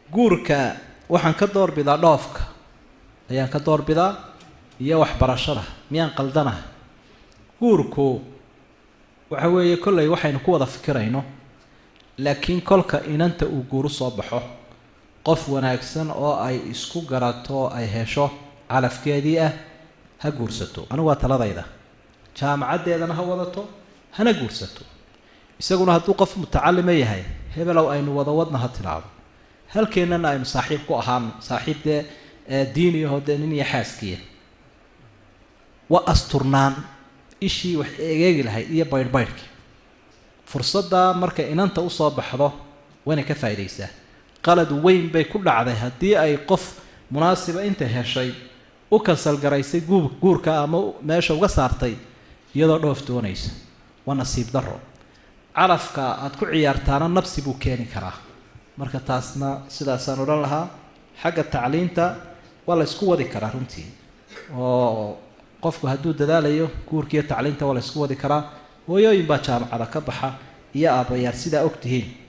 guurka waxaan ka doorbidaa dhoofka ayaan ka doorbidaa iyo waxbarashada miyaan qaldanaha guurku waxa weeye kollay waxaynu ku wada fikirayno laakiin kolka inanta uu guuru soo baxo qof wanaagsan oo ay isku garato oo ay hesho calafkeedii ah ha guursato anigu waa taladayda jaamacaddeedana ha wadato hana guursato isaguna hadduu qof mutacalima yahay hebelow aynu wada wadna ha tidhaahdo halkeennana aynu saaxiib ku ahaano saaxiib dee diiniyaho dee nin iyo xaaskiya waa asturnaan ishii wax egeegi lahayd iyo baydhbaydhkii fursaddaa markay inanta usoo baxdo wayna ka faa'iidaysaa qalad weyn bay ku dhacday haddii ay qof munaasiba inta heshay u kansalgaraysay guur guurka ama meesha uga saartay iyadoo dhoof doonaysa waa nasiib darro calafka aada ku ciyaartaana nabsi buu keeni karaa marka taasna sidaasaan odhan lahaa xagga tacliinta waa la ysku wadi karaa runtii oo qofku hadduu dadaalayo guurkiiyo tacliinta waa la ysku wadi karaa hooyooyin baa jaamacada ka baxa iyo aabbayaal sidaa og tihiin